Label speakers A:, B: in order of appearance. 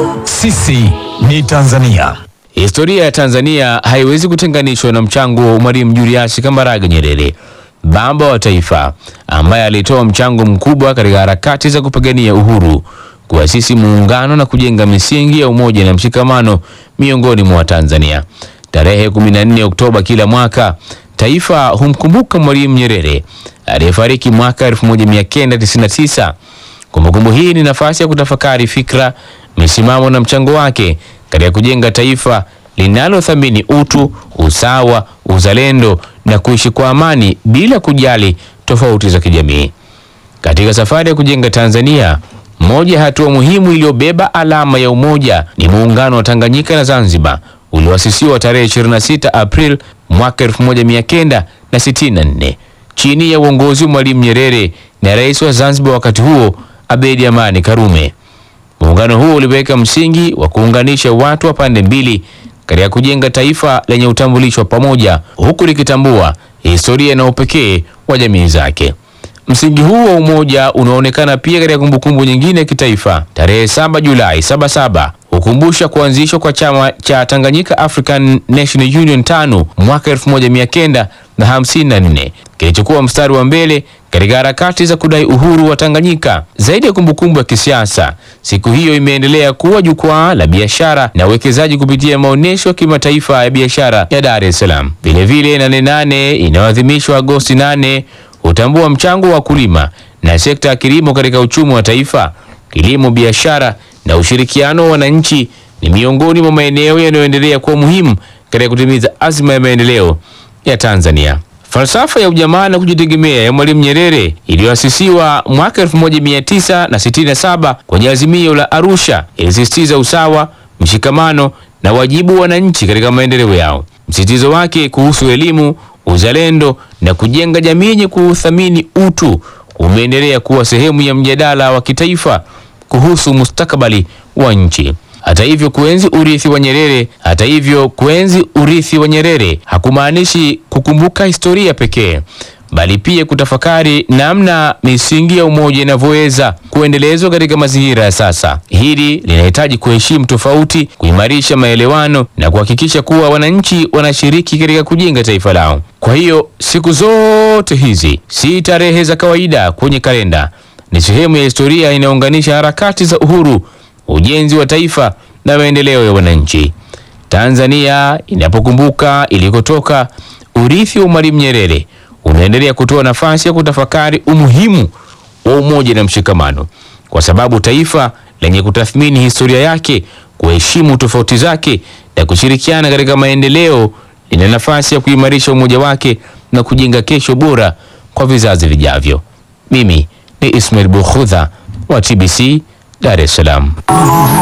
A: Sisi ni Tanzania.
B: Historia ya Tanzania haiwezi kutenganishwa na mchango wa Mwalimu Julius Kambarage Nyerere, baba wa taifa, ambaye alitoa mchango mkubwa katika harakati za kupigania uhuru, kuasisi muungano na kujenga misingi ya umoja na mshikamano miongoni mwa Watanzania. Tarehe 14 Oktoba kila mwaka taifa humkumbuka Mwalimu Nyerere aliyefariki mwaka 1999. Kumbukumbu hii ni nafasi ya kutafakari fikra, misimamo na mchango wake katika kujenga taifa linalothamini utu, usawa, uzalendo na kuishi kwa amani bila kujali tofauti za kijamii. Katika safari ya kujenga Tanzania, moja ya hatua muhimu iliyobeba alama ya umoja ni muungano wa Tanganyika na Zanzibar ulioasisiwa tarehe 26 April mwaka 1964 chini ya uongozi wa Mwalimu Nyerere na rais wa Zanzibar wakati huo Abedi Amani Karume. Muungano huo uliweka msingi wa kuunganisha watu wa pande mbili katika kujenga taifa lenye utambulisho wa pamoja huku likitambua historia na upekee wa jamii zake. Msingi huu wa umoja unaonekana pia katika kumbukumbu nyingine ya kitaifa. Tarehe 7 Julai 77 hukumbusha kuanzishwa kwa chama cha Tanganyika African National Union tano mwaka 1954 kilichokuwa mstari wa mbele katika harakati za kudai uhuru wa Tanganyika. Zaidi ya kumbukumbu ya kisiasa, siku hiyo imeendelea kuwa jukwaa la biashara na uwekezaji kupitia maonyesho ya kimataifa ya biashara ya Dar es Salaam. Vilevile Nane Nane inayoadhimishwa Agosti 8 hutambua mchango wa wakulima na sekta ya kilimo katika uchumi wa taifa. Kilimo, biashara na ushirikiano wa wananchi ni miongoni mwa maeneo yanayoendelea kuwa muhimu katika kutimiza azma ya maendeleo ya Tanzania. Falsafa ya ujamaa na kujitegemea ya Mwalimu Nyerere iliyoasisiwa mwaka 1967 kwenye azimio la Arusha ilisisitiza usawa, mshikamano na wajibu wa wananchi katika maendeleo yao. Msisitizo wake kuhusu elimu, uzalendo na kujenga jamii yenye kuthamini utu umeendelea kuwa sehemu ya mjadala wa kitaifa kuhusu mustakabali wa nchi. Hata hivyo kuenzi urithi wa Nyerere, hata hivyo kuenzi urithi wa Nyerere hakumaanishi kukumbuka historia pekee, bali pia kutafakari namna misingi ya umoja inavyoweza kuendelezwa katika mazingira ya sasa. Hili linahitaji kuheshimu tofauti, kuimarisha maelewano na kuhakikisha kuwa wananchi wanashiriki katika kujenga taifa lao. Kwa hiyo siku zote hizi si tarehe za kawaida kwenye kalenda, ni sehemu ya historia inayounganisha harakati za uhuru ujenzi wa taifa na maendeleo ya wananchi. Tanzania inapokumbuka ilikotoka, urithi wa Mwalimu Nyerere unaendelea kutoa nafasi ya kutafakari umuhimu wa umoja na mshikamano, kwa sababu taifa lenye kutathmini historia yake, kuheshimu tofauti zake na kushirikiana katika maendeleo lina nafasi ya kuimarisha umoja wake na kujenga kesho bora kwa vizazi vijavyo. Mimi ni Ismail Bukhudha wa TBC Dar es Salaam.